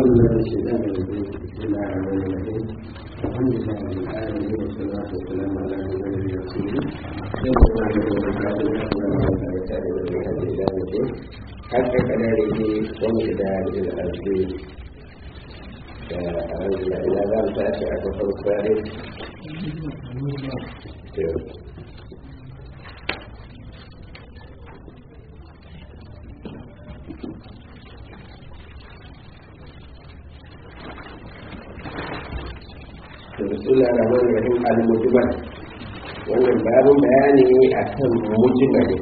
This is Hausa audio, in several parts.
أعوذ بالله من الشيطان الرجيم بسم الله الرحمن الرحيم الحمد لله رب العالمين والصلاة والسلام على نبينا رسول الله حتى كذلك ومقدار الأرض إلى ذلك تأتي أكثر الثالث bismillah rahman rahim al-mujmal wannan babin bayani akan mujmali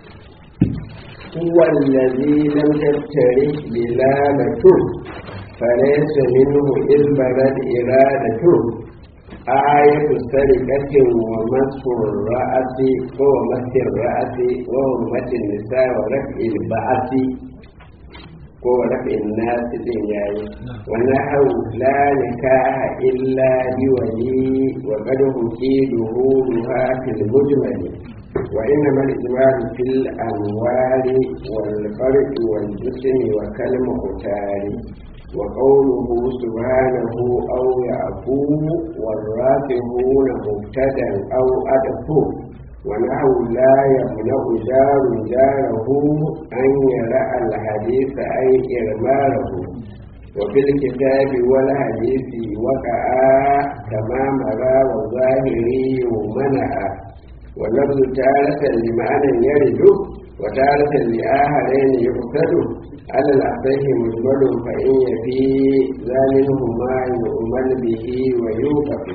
huwa allazi lam tattari bilalatu falaysa minhu ilbarat iradatu ayatu sarikatin wa masfur ra'asi ko wa masfir ra'asi wa hurmatin nisa wa raf'il ba'asi ko rafin nasi din yayi wannan hau la nikaha illa bi wali wa qad hukiduhu ruha fil mujmali wa inna mal ijmal fil anwari wal farq wal jism wa kalmu qutari wa qawluhu subhanahu aw ya'fu wal rafihuna mubtadan aw adafu ونحو لا يمنع جار جاره أن يرى الحديث أي إرماره وفي الكتاب والحديث وقع كما مرى وظاهري منع واللفظ تارة لمعنى يرد وتارة لآخرين يقصد على الأصح مجمل فإن يفي ذا منهما يؤمن به ويوقف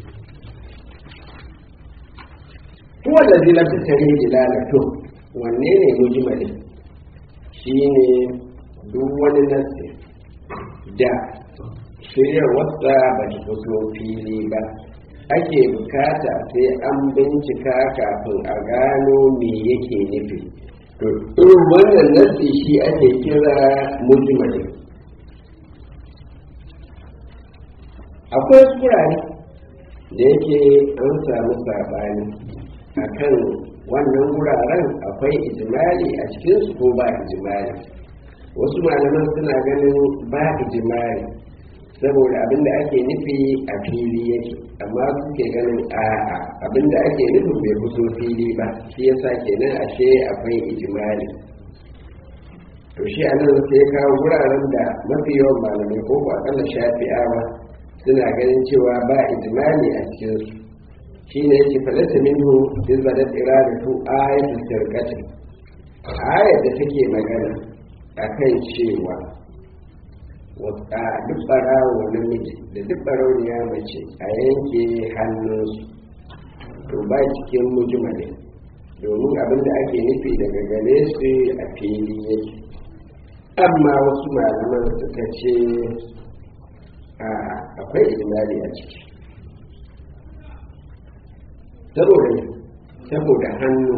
huwa da zila ta tare dilalatu wanne ne mujmali shine duk wani nasi da shiryar wasa ba ta fito fili ba ake bukata sai an bincika kafin a gano me yake nufi to irin wannan nasi shi ake kira mujmali akwai kurare da yake an samu saɓani akan wannan wuraren akwai ijimali a cikinsu ko ba ijimali wasu malaman suna ganin ba ijimali saboda abinda ake nufi a fili yake amma suke ganin a'a abinda ake nufin bai fito fili ba shi yasa kenan ashe akwai ijimali to shi anan sai kawo wuraren da mafi yawan malamai ko ko akalla shafi'awa suna ganin cewa ba ijimali a cikinsu shi ne yake falata minhu izbadat iradatu ayatul sirqati ayat da take magana akan cewa wata duk barawo namiji da duk barauniya mace a yanke hannunsu to ba cikin mujmalin domin abin da ake nufi daga gare su a fili yake amma wasu malaman suka ce akwai ijimali a ciki saboda saboda hannu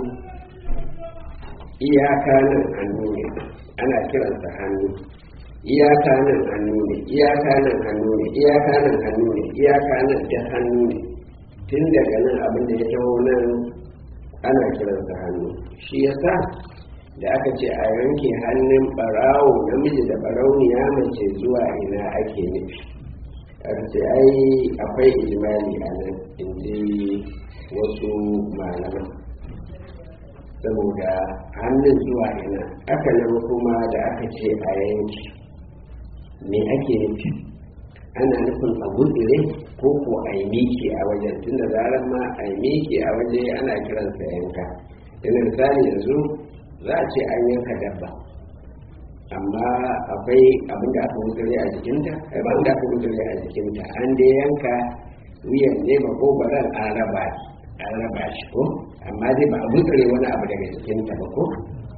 iyaka nan hannu ne ana kiransa hannu iyaka nan hannu ne iyaka nan hannu ne iyaka nan hannu ne iyaka nan da hannu ne tun daga nan abin da ya taho nan ana kiransa hannu shi yasa da aka ce a yanke hannun barawo namiji da barauniya mace zuwa ina ake nufi aka ce ai akwai ijimali a nan in wasu malaman saboda hannun zuwa ina aka nan kuma da aka ce a yanki me ake nufi ana nufin a gudure ko ko a yi miki a wajen tun da zarar ma a yi miki a waje ana kiransa yanka yana misali yanzu za a ce an yanka dabba amma akwai abin da aka gudure a jikinta ai ba da aka gudure a jikinta an dai yanka wuyan ne ba ko baran an raba an raba shi ko amma dai ba a gutsure wani abu daga cikinta ba ko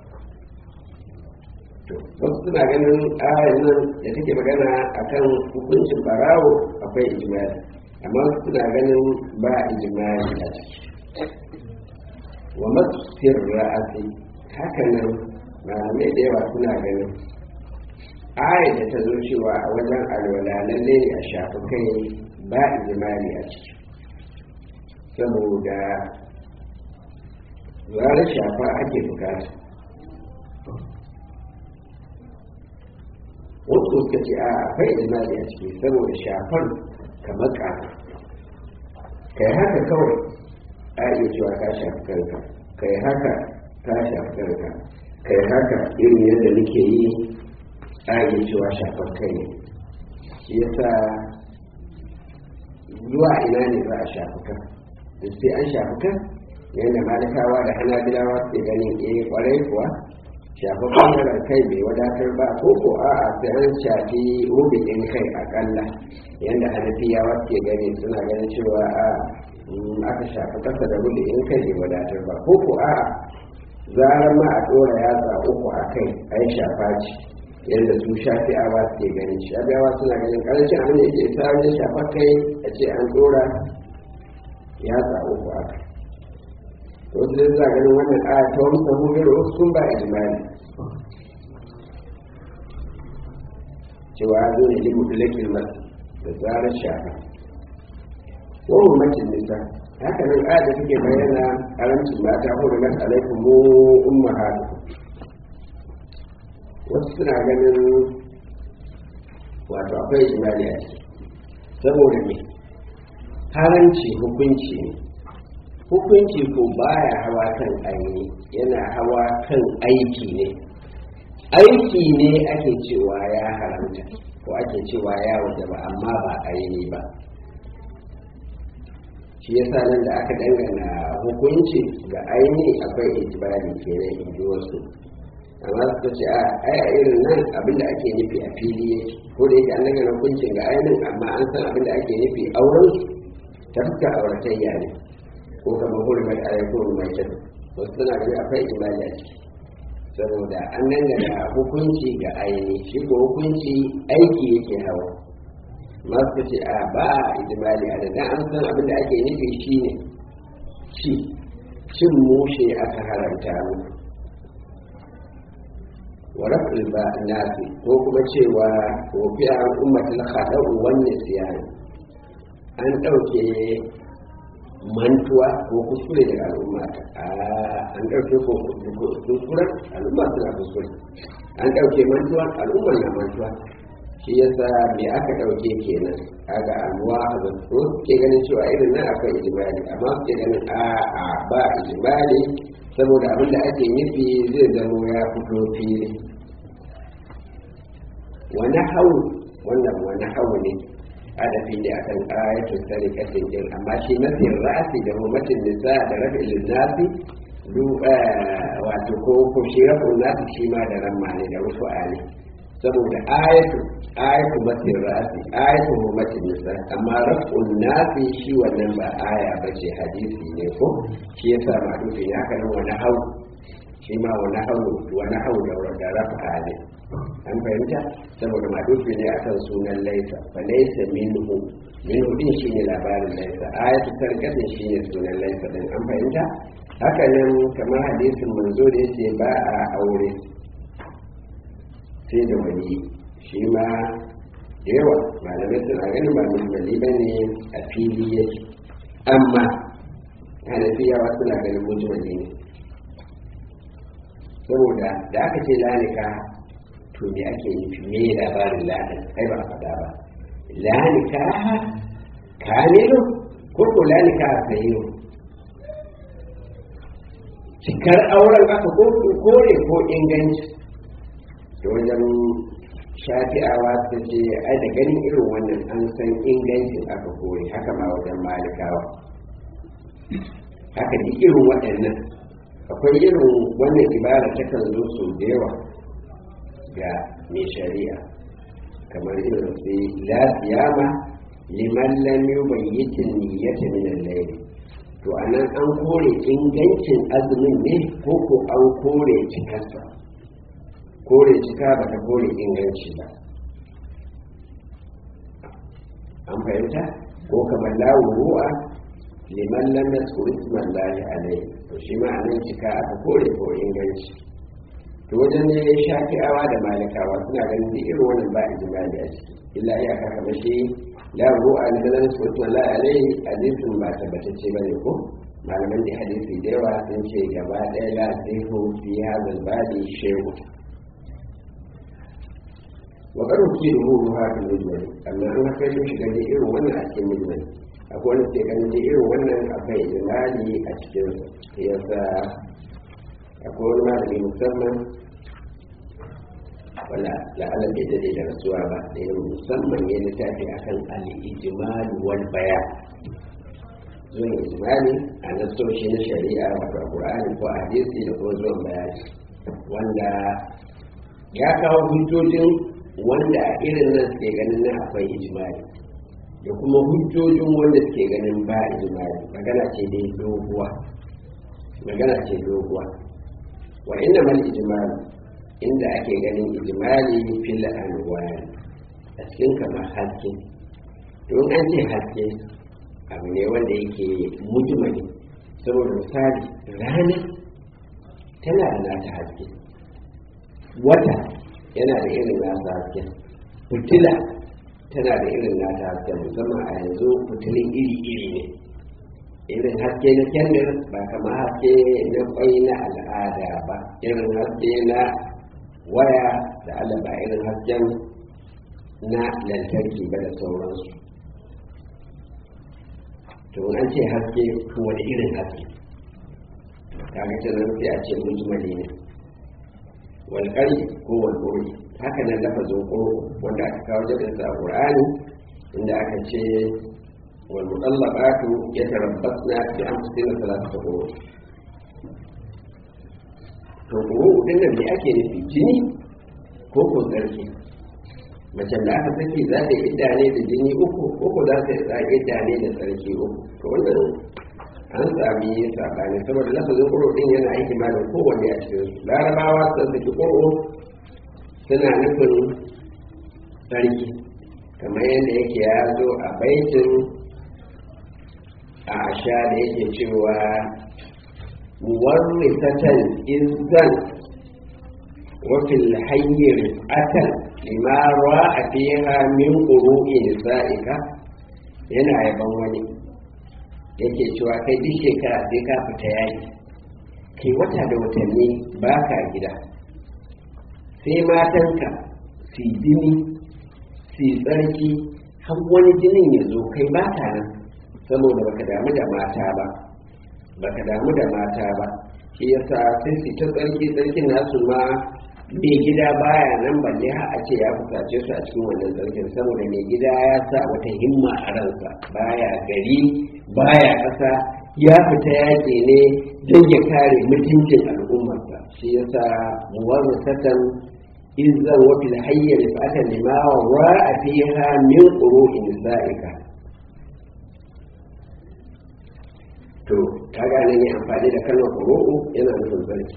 to wasu suna ganin ayar nan da take magana akan hukuncin barawo akwai ijimali amma wasu suna ganin ba ijimali a ciki wa masfir ra'asi haka nan malamai da yawa suna ganin ayar da ta zo cewa a wajen alwala lalle ne a shafi kai ba ijimali a ciki saboda zarar shafa ake bukata wasu suka ce a akwai ijimali a ciki saboda shafar kamar ƙafa kai haka kawai a iya cewa ka shafi kanka kai haka ka shafi kanka kai haka irin yadda nake yi a iya cewa shafar kai ne shi yasa zuwa ina ne za a shafi kan da sai an shafi kan yadda malikawa da hanabilawa ke ganin eh kwarai kuwa shafi bangaren kai bai wadatar ba ko ko a a sai an shafi rubikin kai akalla yadda hanafiyawa ke gani suna ganin cewa a aka shafi kasa da rubikin kai bai wadatar ba ko ko a zarar ma a ɗora yatsa uku a kai a yi shafa ce yadda su shafi'awa suke ganin shafi'awa suna ganin ƙarancin abin da yake isa wajen shafa kai a ce an ɗora yatsa uku a kai wasu da za ganin wannan aya ta wani sahuhir wasu sun ba ijimali cewa zo ne limu dulakin masu da zarar shafa wani macin nisa haka nan aya da suke bayyana karancin mata hurumat alaikum mu ummahatu wasu suna ganin wato akwai ijimali a ciki saboda me haranci hukunci ne hukunci ko baya hawa kan aini yana hawa kan aiki ne aiki ne ake cewa ya haramta ko ake cewa ya waje ba amma ba aini ba shi yasa nan da aka dangana hukunci ga aini akwai itibari kenan in ji wasu amma suka ce a ai a irin nan abinda ake nufi a fili yake ko da yake an dangana hukuncin ga ainin amma an san abinda ake nufi auren ta fuska auratayya ne ko kamar hurmar alaikun mai kyau wasu suna gani akwai imani a ciki saboda an dangana hukunci ga aini shi ko hukunci aiki yake hawa masu ce a ba ijimali a da an san abin da ake nufi shi ne ci cin mushe aka haramta mu wa raf'il ba nasi ko kuma cewa ko fi an ummatul khada'u wan nisyan an dauke mantuwa ko kuskure daga al'umma an ɗauke ko kuskure al'umma suna kuskure an ɗauke mantuwa al'umma na mantuwa shi yasa me aka ɗauke kenan kaga alwa da ko suke ganin cewa irin nan akwai ijimali amma suke ganin a a ba ijimali saboda abin da ake nufi zai zamo ya fito fili wani hau wannan wani hau ne adafi ne akan ayatul sarikatin din amma shi nafin ra'asi da humatin nisa da rafi linnasi du wato ko ko shi rafi nasi shi ma da ramma ne da wasu ali saboda ayatu ayatu matin ra'asi ayatu humatin nisa amma rafi nasi shi wannan ba aya ba ce hadisi ne ko shi yasa ma dufi ya kan wani hau shi ma wani hau wani hau da rafa ne an fahimta saboda madufi ne akan sunan laisa fa laisa minhu minhu din shine labarin laisa ayatu tarkatin shine sunan laisa din an fahimta haka nan kamar hadisin manzo da yace ba a aure sai da wani shi ma da yawa malamai suna ganin ba musulmi ba ne a fili yake amma hanafiyawa suna ganin mujmali ne saboda da aka ce lalika to me ake nufi me labarin lanin kai ba faɗa ba lanika kamilu ko ko lanika sahihu cikar auren aka ko kore ko inganci da wajen shafi'awa ta ce ai da ganin irin wannan an san ingancin aka kore haka ma wajen malikawa haka duk irin waɗannan akwai irin wannan ibara takan zo sau da yawa ga mai shari'a kamar irin su la siyama liman lam yubayyitin niyyata min al-layl to anan an kore ingancin azumin ne ko ko an kore cikarsa kore cika ba ta kore inganci ba an fahimta ko kamar lawu ru'a liman lam yasku isman lahi alayhi to shi ma anan cika aka kore ko inganci to wajen ne shafi'awa da malikawa suna ganin duk irin wannan ba ijimali a ciki illa iya ka kama shi la ru'a ni da nasu wato la alai hadisin ba tabbatacce bane ko malaman da hadisi da yawa sun ce gaba ɗaya la sihu fi hadal badi shehu wa karo ki da huru haka mujmali amma an haka shi shiga da irin wannan a cikin mujmali akwai wanda ke ganin da irin wannan akwai ijimali a cikin yasa akwai wani malami musamman wala la'ala bai dade da rasuwa ba da yin musamman ya littafi akan al-ijmal wal bayan zuwan ijmali a nasoshi na shari'a wato qur'ani ko hadisi da kuma zuwan bayani wanda ya kawo hujjojin wanda a irin nan suke ganin nan akwai ijmali da kuma hujjojin wanda suke ganin ba ijmali magana ce dai doguwa magana ce doguwa wa inna mal ijmali inda ake ganin ijmali fil anwar a cikin kamar haske don an ce haske abu ne wanda yake mujmali saboda misali rana tana da nata haske wata yana da irin nasa haske fitila tana da irin nata haske musamman a yanzu fitilin iri-iri ne irin haske na kendir ba kamar haske na kwai na al'ada ba irin haske na waya da allah ba irin hasken na lantarki ba da sauransu to an ce haske ko wani irin haske kaga ta nan sai a ce mujmali ne walƙari ko walƙuri haka nan lafazin ƙoro wanda aka kawo jadin sa a ƙur'ani inda aka ce wal mutallaqatu yatarabbasna bi anfusina thalathata quru to quru din nan me ake nufi jini ko ko tsarki macen da aka saki za ta idda ne da jini uku uku za ta yi idda ne da tsarki uku to wannan an sami sabani saboda lafazin ƙuro ɗin yana aiki ma da kowanne a cikin su larabawa sun saki ƙuro suna nufin tsarki kamar yadda yake ya zo a baitin a asha da yake cewa muwarrisatan izan wafil hayyar atan lima a fiha min ƙuru'i nisa'ika yana yaban wani yake cewa kai duk shekara sai ka fita yaki kai wata da watanni ba ka gida sai matanka su jini su tsarki har wani jinin ya zo kai ba ta nan saboda baka damu da mata ba baka damu da mata ba shi yasa sai su ta tsarki tsarkin nasu ma mai gida baya nan balle har a ce ya fusace su a cikin wannan tsarkin saboda mai gida ya sa wata himma a ransa baya gari baya ƙasa ya fita yaƙi ne don ya kare mutuncin al'ummarsa shi yasa muwarrisatan izan wa fil hayya rifatan lima wa a fiha min qur'in sa'ika to kaga nan ya amfani da kalmar qur'u yana nufin zarki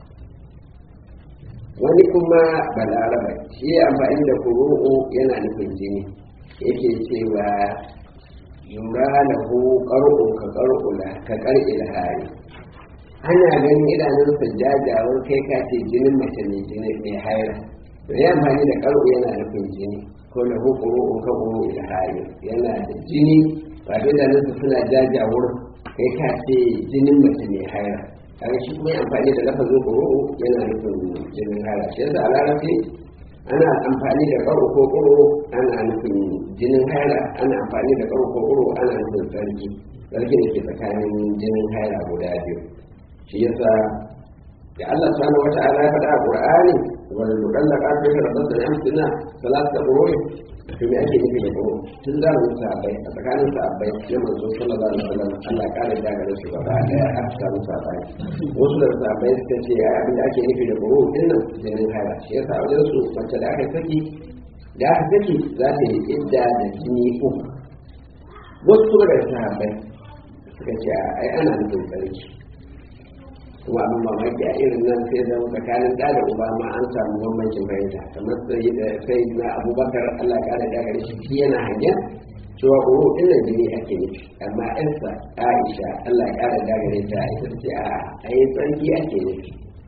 wani kuma balaraba shi ya amfani da qur'u yana nufin jini yake cewa yura lahu qar'un ka qar'ula ka qar'il hari ana ganin idanunsa jajawar kai ka ce jinin mace mai jini mai haira to ya amfani da qar'u yana nufin jini ko lahu qur'un ka qur'il hari yana da jini ba da idanunsa suna jajawar kai ka ce jinin mace mai haira kaga shi kuma amfani da lafazin qur'u yana nufin jinin haira shi yasa a larabci ana amfani da karo ko kuro ana nufin jinin haila ana amfani da karo ko kuro ana nufin tsarki tsarki da ke tsakanin jinin haila guda biyu shi yasa da Allah subhanahu wa ta'ala ya faɗa a Qur'ani wal mudallaka fi rabbil amsina salatu qurun to me ake nufi da kuro tun da mun sabai a tsakanin sabai ya manzo sallallahu alaihi wasallam Allah ya kare da gare su gaba daya a cikin sabai wasu da sabai suka ce ai abin da ake nufi da kuro din nan jinin haila shi yasa wajen su mace da aka saki da aka saki za ta yi idda da jini uku wasu kuma da sabai suka ce ai ana nufin tsarki kuma abin mamaki a irin nan sai zama tsakanin da da uba ma an samu bambancin fahimta kamar sai da sai na abubakar allah ya kara dagare shi shi yana hangen cewa uru din nan jini ake nufi amma yansa aisha allah ya kara dagare ta ita ce a ayi tsarki ake nufi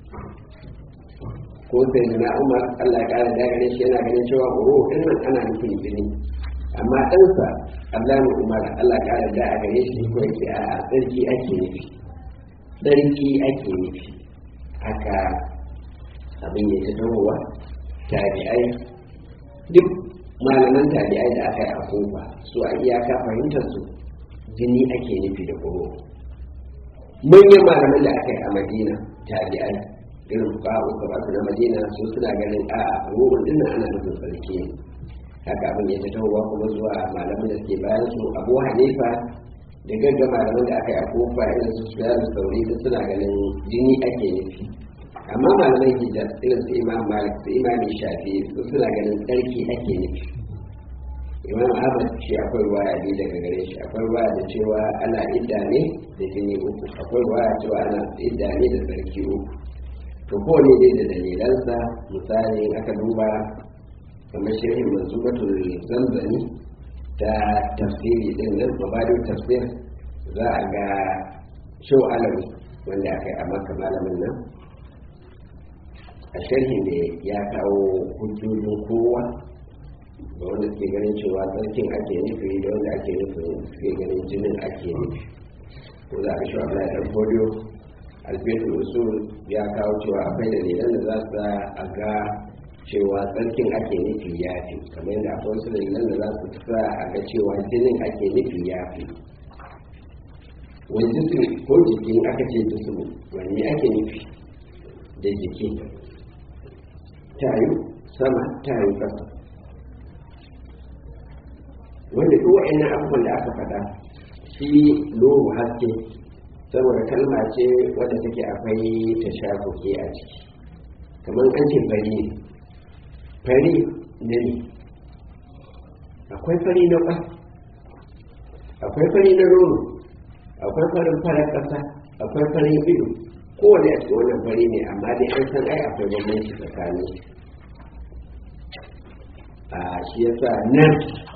ko sai na umar allah ya kara dagare shi yana ganin cewa uru din nan ana nufin jini amma ɗansa abdullahi umar allah ya kara dagare shi ko yake a tsarki ake nufi tsarki ake nufi haka abin ya tahowa tabi'ai duk malaman tabi'ai da aka yi a kofa su a iyaka fahimtar su jini ake nufi da kuro manyan malaman da aka yi a madina tabi'ai irin fuka uku ba na madina su suna ganin a ruhun dinnan ana nufin sarki ne haka abin ya tahowa kuma zuwa malaman da suke bayan su abu hanifa da gagga malaman da aka yi a kofa irin su su da sauri da suna ganin jini ake nufi amma malaman hijab irin su imam malik su imam shafi su suna ganin tsarki ake nufi imam ahmad shi akwai ruwaya biyu daga gare shi akwai ruwaya da cewa ana idda ne da jini uku akwai ruwaya cewa ana idda ne da tsarki uku to kowane dai da dalilansa misali aka duba kamar shirin manzubatul zanzani ta tafsiri din nan mabadin tafsir za a ga shau alami wanda aka yi a maka malamin nan a sharhi ne ya kawo hujjojin kowa da wanda suke ganin cewa tsarkin ake nufi da wanda ake nufi suke ganin jinin ake nufi ko za a shi wa ɗan foliyo alfetul usul ya kawo cewa akwai dalilan da za su a ga cewa tsarkin ake nufi ya fi kamar yadda akwai wasu dalilan da za su sa a ga cewa jinin ake nufi ya fi wani jisim ko jikin aka ce jisim wani ake nufi da jiki tayu sama tayu ƙasa wanda duk wa'annan abubuwan da aka faɗa shi lohu haske saboda kalma ce wadda take akwai ta shafuke a ciki kamar an ce fari ne fari ne akwai fari na ƙwas akwai fari na nono akwai farin farar ƙasa akwai farin ido kowane a cikin wannan fari ne amma dai an san ai akwai bambanci tsakanin a shi yasa nan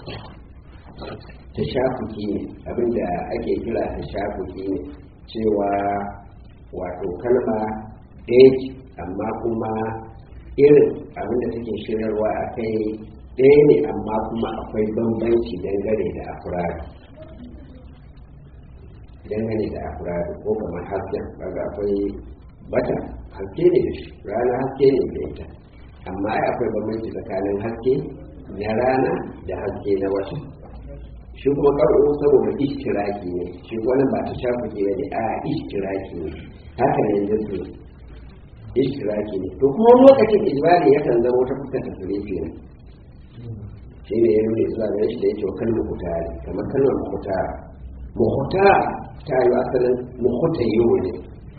ta shafuki ne abinda ake kira ta shafuki ne cewa wato kalma ɗaya ce amma kuma irin abinda take shirarwa a kai ɗaya ne amma kuma akwai bambanci dangane da afirari dangane da afirari ko kamar hasken kaga akwai bata haske ne da shi rana haske ne da ita amma ai akwai bambanci tsakanin haske na rana da haske na wata shi kuma ƙar'o saboda ishtiraki ne shi wani ba ta shafa ke ne a ishtiraki ne haka ne jinsu ishtiraki ne to kuma lokacin ijmali yakan zama wata fuskar ta surefi ne shi ne ya nuna zuwa gare shi da yake wa kalmar mutari kamar kalmar mutara muhuta ta yi asalin muhuta yau ne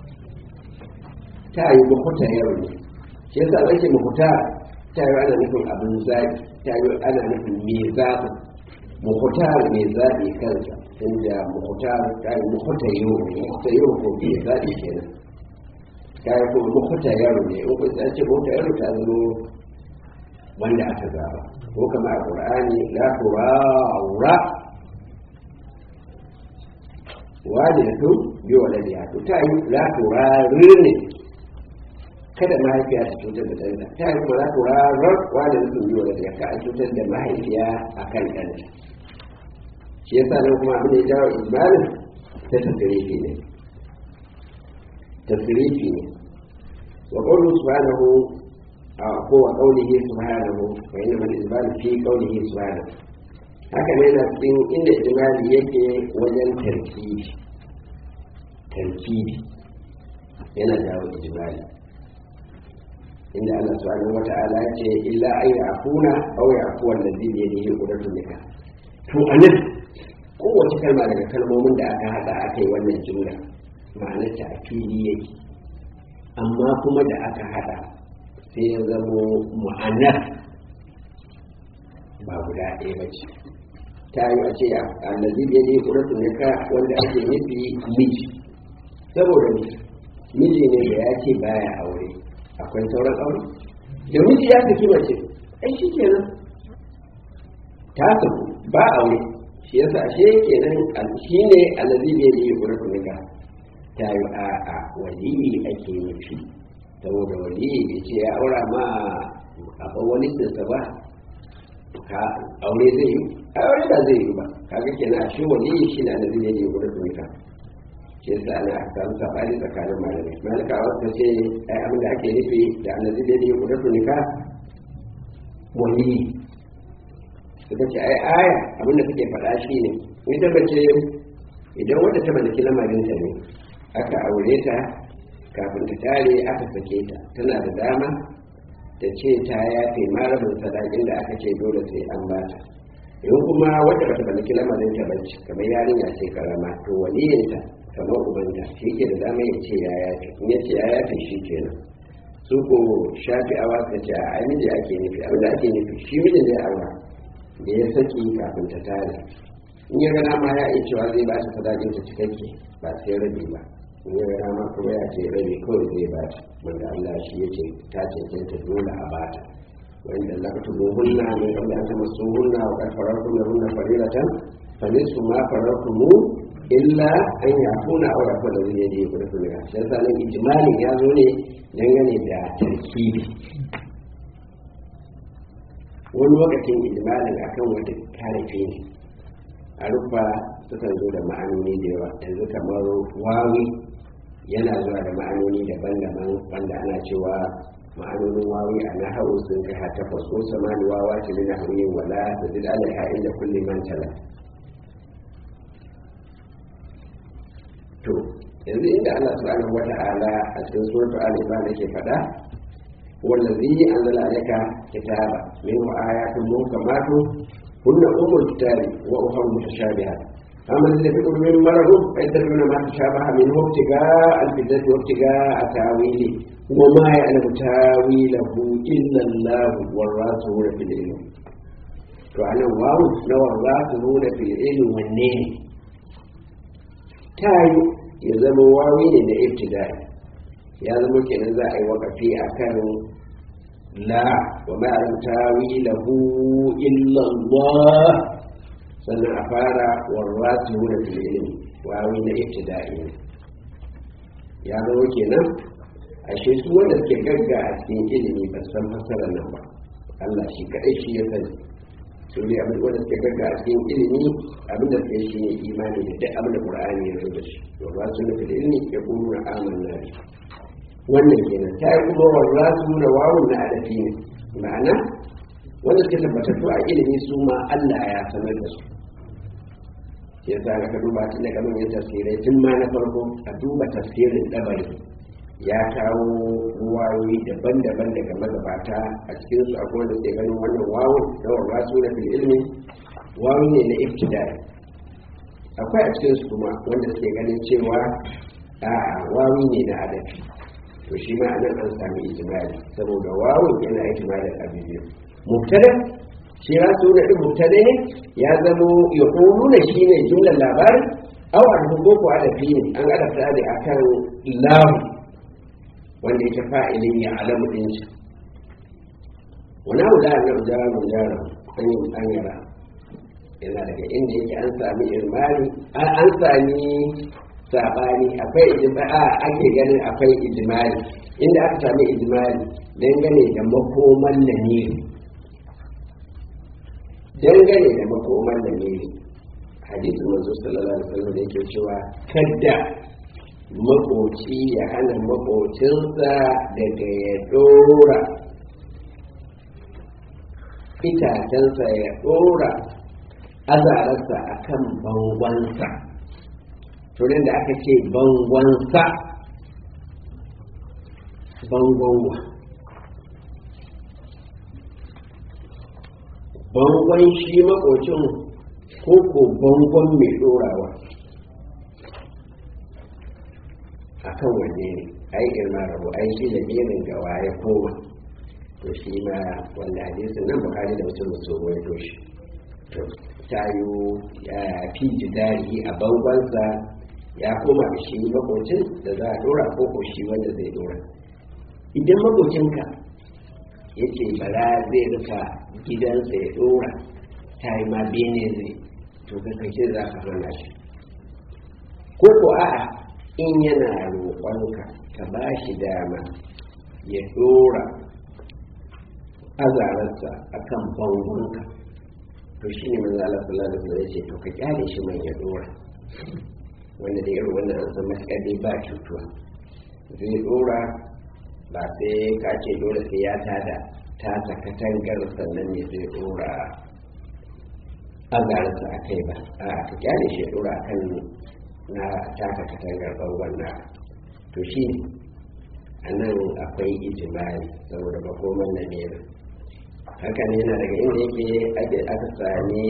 ta yi muhuta yau ne shi yasa ake muhuta ta yi ana nufin abin zaɓi ta yi ana nufin me zaɓi muhutar mai zaɓi kansa inda muhutar ta yi muhuta yau ne muhuta yau ko me zaɓi kenan ta yi kuma muhuta yaro ne in kun ce muhuta yaro ta zama wanda aka zaɓa ko kama a ƙur'ani la turawra walidatu bi waladiha to ta yi la turarir ne kada mahaifiya ta cutar da ɗanta ta yi kuma la turarar walidatu bi waladiha ka a cutar da mahaifiya a kan ɗanta shi yasa nan kuma abin da ya jawo ijmalin ta tasirifi ne tasirifi ne wa qawlu subhanahu ko wa qawlihi subhanahu wa inna al-ijmal fi qawlihi subhanahu haka ne na cikin inda ijmali yake wajen tarkibi tarkibi yana jawo ijmali inda Allah subhanahu wa ta'ala ya ce illa ay ya'funa aw ya'fu allazi bi yadihi qudratu nikah to anan kowace kalma daga kalmomin da aka hada aka yi wannan jumla ma'anar ta a fili yake amma kuma da aka hada sai ya zamo ma'anar ba guda ɗaya ba ce ta yi a ce allazi ya ne ƙuratun nika wanda ake nufi miji saboda miji ne da ya ce baya aure akwai sauran aure da miji ya saki mace ai shi kenan ta saku ba aure shi yasa ashe kenan shi ne allazi ya ne ƙuratun nika ta yi a a waliyi ake nufi saboda waliyi bai ce ya aura ma a wani sinsa ba ka aure zai yi aure ba zai yi ba kaga kenan shi waliyi shi na nazi ne gudu tunika shi yasa ana aka samu sabani tsakanin malamai malika wasu ce ai abin da ake nufi da annabi da ne gudu tunika waliyi suka ce ai aya abin da take faɗa shi ne ita bace idan wata ta mallaki lamarinta ne aka aure ta kafin ta tare aka sake ta tana da dama ta ce ta yafe marabin sadakin da aka ce dole sai an bata in kuma wata bata mallaki lamarin ta bace kamar yarinya ce karama to waliyinta kamar ubanta shi ke da dama ya ce ya yafe in ya ce ya yafe shi kenan su ko shafi awa ka ce a miji ake nufi abin da ake nufi shi mijin da ya aura da ya saki kafin ta tare in ya ga dama ya iya cewa zai ba ta sadakin ta cikakke ba sai rabi ba in ya ga dama kuma ya ce rabi kawai zai ba ta wanda Allah shi ya ce ta cancanta dole a ba ta wanda Allah ka tubo hunna ne kamar an tama su hunna wa karfarar hunna hunna farilatan fa nisu ma faratumu illa an yakuna aw da fada zai je ku da kuma shi yasa nan ijmalin ya zo ne dangane da tarkibi wani lokacin ijmalin akan wata tarifi ne a rufa sukan zo da ma'anoni da yawa yanzu kamar wawi yana zuwa da ma'anoni daban-daban wanda ana cewa ma'anonin wawi a nahawu sun kai har takwas ko samani wawa ce da nahawi wala da duk alaiha inda kulli man tala to yanzu inda Allah subhanahu wata'ala a cikin suratul al-imran yake faɗa wallazi anzala alayka kitaba minhu ayatun muhkamatun hunna ummul kitabi wa ukhra mutashabihat أما الذين في قلوبهم مرض فيتبعون ما تشابه منه ابتغاء الفتنة وابتغاء تاويله وما يعلم تاويله إلا الله والراسخون في العلم فأنا واو لو الراسخون في العلم والنين تاي يزم واوي ne ابتدائي ya zama kenan za a yi wakafi a kan la wa ma'alam tawilahu illa Allah sannan a fara warwati wuna fil ilmi wawi na ibtida'i ne ya zama kenan ashe su wanda suke gagga a cikin ilimi ba san fasarar nan ba Allah shi kadai shi ya sani su ne abin wanda suke gagga a cikin ilimi abin da suke shi ne imani da duk abin da Qur'ani ya zo da shi warwati wuna fil ilmi ya kuma na amanna bi wannan kenan ta yi kuma warwati wuna wawun na adafi ne ma'ana wanda suke tabbatattu a ilimi su ma Allah ya sanar da su ya sa ka duba tun daga manyan tafsirai tun ma na farko a duba tafsirin dabari ya kawo wayoyi daban-daban daga magabata a cikin su akwai wanda suke ganin wannan wawo na warwa su na fil ilmi wawo ne na ibtidai akwai a cikin su kuma wanda suke ganin cewa a wawo ne na adabi to shi ma anan an sami ijimali saboda wawo yana ijimalin abin biyu mubtada shi ya so da mubtada ne ya zamo ya nuna shi ne jumlar labarin aw an hugo ko adafi ne an adafta da akan lam wanda yake fa'ilin ya alamu din shi wani abu da na ujara mun jara an yi an yara yana daga inda yake an sami irmani an sami sabani akwai ijma'a ake ganin akwai ijmali inda aka sami ijmali dangane da makoman lamiri dangane da makoman lamiri hadisin manzo sallallahu alaihi wasallam da yake cewa kadda makoci ya hana makocinsa daga ya dora itacensa ya dora azararsa akan bangonsa turin da aka ce bangonsa bangonwa bangon shi makocin ko ko bangon mai dorawa a kan wanne ne ai girma rabu ai shi da birin gawa ya koma to shi ma wanda hadisin nan bukari da mutum mutum wani to shi to tayo ya fi jidari a bangonsa ya koma da shi makocin da za a dora ko ko shi wanda zai dora idan makocinka ya ce bara zai rufa gidansa ya dora ta yi ma bene zai to ka kace za ka hana shi ko ko a'a in yana roƙonka ka ba shi dama ya dora azararsa akan bangonka to shi ne manzo Allah sallallahu alaihi wasallam ya ce to ka kyale shi man ya dora wanda da irin wannan an san matuƙar dai ba cutuwa zai dora ba sai ka ce dole sai ya tada ta katangar sannan ne zai dora azararsa a kai ba a ka kyale shi ya dora kan na taka katangar bangon na to shi ne a nan akwai ijimali saboda makoman na ne haka ne yana daga inda yake ake aka sami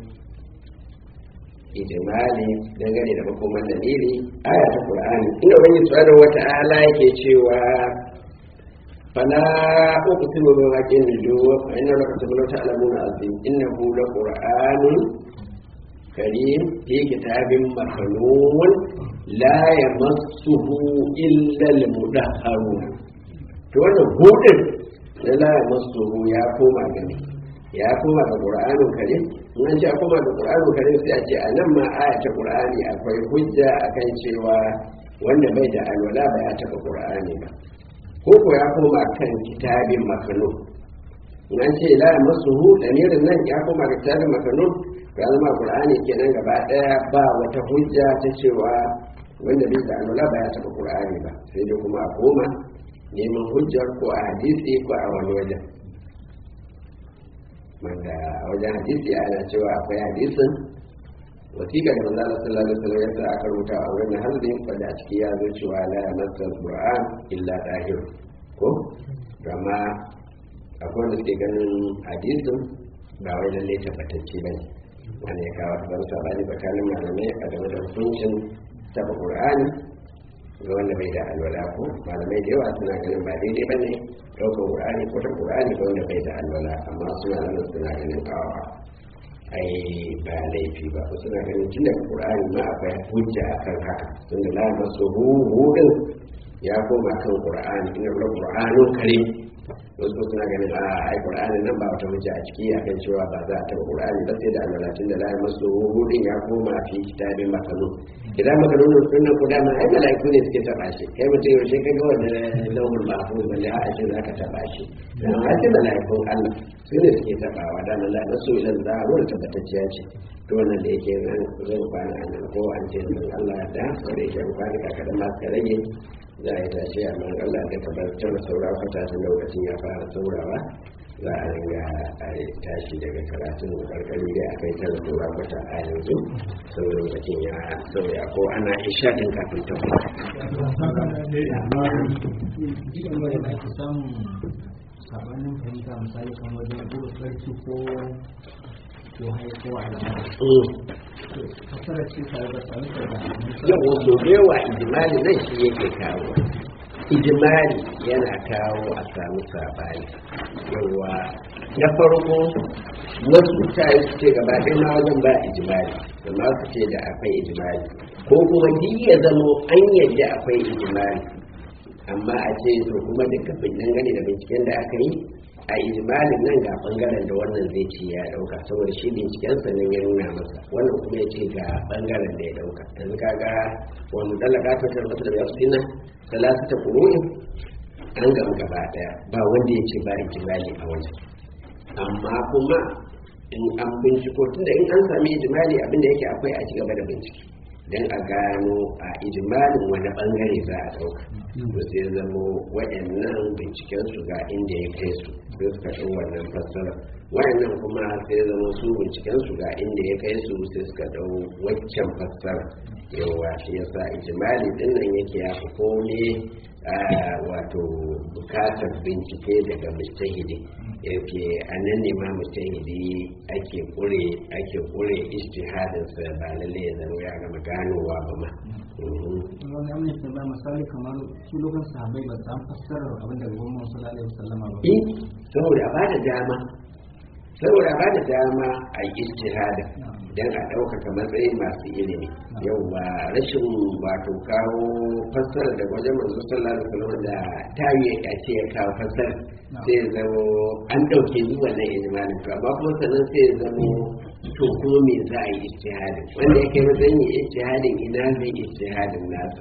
ijimali dangane da makoman da nili aya ta qur'ani inda wani tsarin wata ala yake cewa fala uqsimu bi waqi'in nujum wa inna laka tabla ta'lamuna azim innahu la qur'anun karim fi kitabin maknun la yamassuhu illa al-mudahharun to wannan hudin da la yamassuhu ya koma gani ya koma ga qur'anun karim in an ce a koma ga qur'anun karim sai a ce a nan ma aya ta qur'ani akwai hujja akan cewa wanda bai da alwala ba ya taba qur'ani ba ko ko ya koma kan kitabin maknun in an ce la yamassuhu lamirin nan ya koma ga kitabin maknun ya zama qur'ani kenan gaba daya ba wata hujja ta cewa wanda bai da alwala ba ya taba qur'ani ba sai dai kuma a koma neman hujjar ko a hadisi ko a wani wajen wanda a wajen hadisi ana cewa akwai hadisin wasiƙa da manzo Allah sallallahu alaihi wasallam yasa aka rubuta a wurin hazin wanda a ciki ya zo cewa la yamassul qur'an illa dahir ko amma akwai wanda suke ganin hadisin ba wai lalle tabbatacce bane wanda ya kawo ban sabani tsakanin malamai a game da hukuncin taba qur'ani ga wanda bai da alwala ko malamai da yawa suna ganin ba daidai ba ne ɗaukar qur'ani ko ta qur'ani ga wanda bai da alwala amma suna nan suna ganin awa ai ba laifi ba ko suna ganin tun daga qur'ani ma akwai hujja akan haka tun da la masu hudin ya koma kan qur'ani inna la qur'anun karim wasu suna ganin a ai qur'ani nan ba wata hujja a ciki akan cewa ba za a taɓa qur'ani ba sai da alwalatin da la masu hudin ya koma fi kitabin makanun idan makanun sunan ku dama ai malaiku ne suke taɓa shi kai mutum yaushe ka ga wanda lauhul mahfuz balle a ce za ka taɓa shi dan ai malaikun Allah su ne suke taɓawa da Allah masu ilan za a wani tabbatacciya ce to wannan da yake nan zan kwana a nan ko an ce Allah da ko da yake kwana ka kadan ma ka rage za a yi tashi amma Allah da ka bar tana saura kwata tun lokacin ya fara saurawa za a ringa a tashi daga karatun karkari da aka yi tana saura kwata a yanzu saboda lokacin ya sauya ko ana isha din kafin ta sabanin fahimta misali kan wajen ko sarki ko ko haiko al'ada fasara ce tare da tsaruka da yau wasu yawa ijimali nan shi yake kawo ijimali yana kawo a samu sabani yawa na farko wasu mutane su ce gaba ɗaya ma wajen ba ijimali da ma su ce da akwai ijimali ko kuma duk ya zamo an yadda akwai ijimali amma a ce to kuma duka dangane da binciken da aka yi a ijimalin nan ga bangaren da wannan zai ce ya dauka saboda shi binciken sa nan ya nuna masa wannan kuma ya ce ga bangaren da ya dauka yanzu kaga wani dalaka ta tarwata da yasu sina salatu ta kuru'in an gama gaba daya ba wanda ya ce ba ijimali a wajen amma kuma in an binciko tunda in an sami ijimali abinda yake akwai a ci gaba da bincike don a gano a ijimalin wani bangare za a dauka to sai zamo waɗannan binciken su ga inda ya kai su sai suka ɗau wannan fassara waɗannan kuma sai zama su binciken su ga inda ya kai su sai suka ɗau waccan fassara yawa shi yasa ijimali din nan yake ya fi kome wato bukatar bincike daga mustahidi yake a nan ne ma mustahidi ake kure ake kure ijtihadin sa ba lalle ya zama ya gama ganowa ba ma wani amma ya ba misali kamar su lokacin sahabbai ba su fassarar abin da gwamnan sallallahu alaihi wasallama ba eh saboda a bada dama saboda a bada dama a yi ijtihadin dan a ɗaukaka matsayin masu ilimi yauwa rashin wato kawo fassara da wajen manzo sallallahu alaihi wasallam da tayi a ce ya kawo fassara sai ya zamo an ɗauke ni wannan ijmalin to amma kuma sannan sai ya zamo to kuma me za a yi ijtihadin wanda ya kai matsayin yi ijtihadin ina zai ijtihadin nasa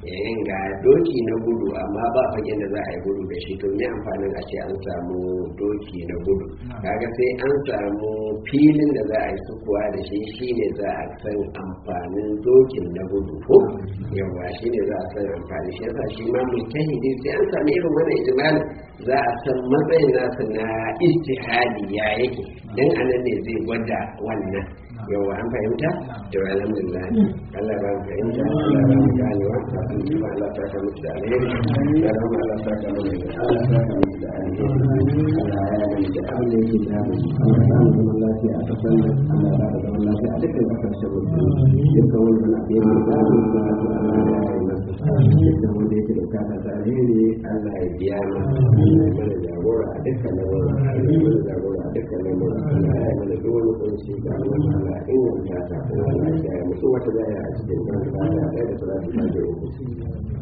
yayin ga doki na gudu amma ba fagen da za a yi gudu da shi to me amfanin a ce an samu doki na gudu kaga sai an samu filin da za a yi sukuwa da shi shine za a san amfanin dokin na gudu ko yawa shine za a san amfani shi yasa shi ma mujtahidi sai an sami irin wannan ijmal za a san matsayin nasa na istihadi ya yake dan anan ne zai gwada wannan yawa an fahimta to alhamdulillah Allah ba mu fahimta Allah ba mu ganewa kafin su ba Allah saka musu da alheri da rahama Allah saka mu da Allah saka musu da alheri Allah ya yi da abin da yake da mu Allah ya mu zaman lafiya a kasan nan Allah ya ba zaman lafiya a dukkan kasashen musulmi dukkan wani na fiye da zamu da Allah ya yi masa dukkan wanda yake da bukata ta alheri Allah ya biya masa Allah ya mana jagora a dukkan lamura Allah ya mana jagora a dukkan lamura Allah ya yi mana duk wani kunci da Allah ya inganta ta kuma Allah ya mutu wata zaya a cikin kan da ya da salatu ta da uku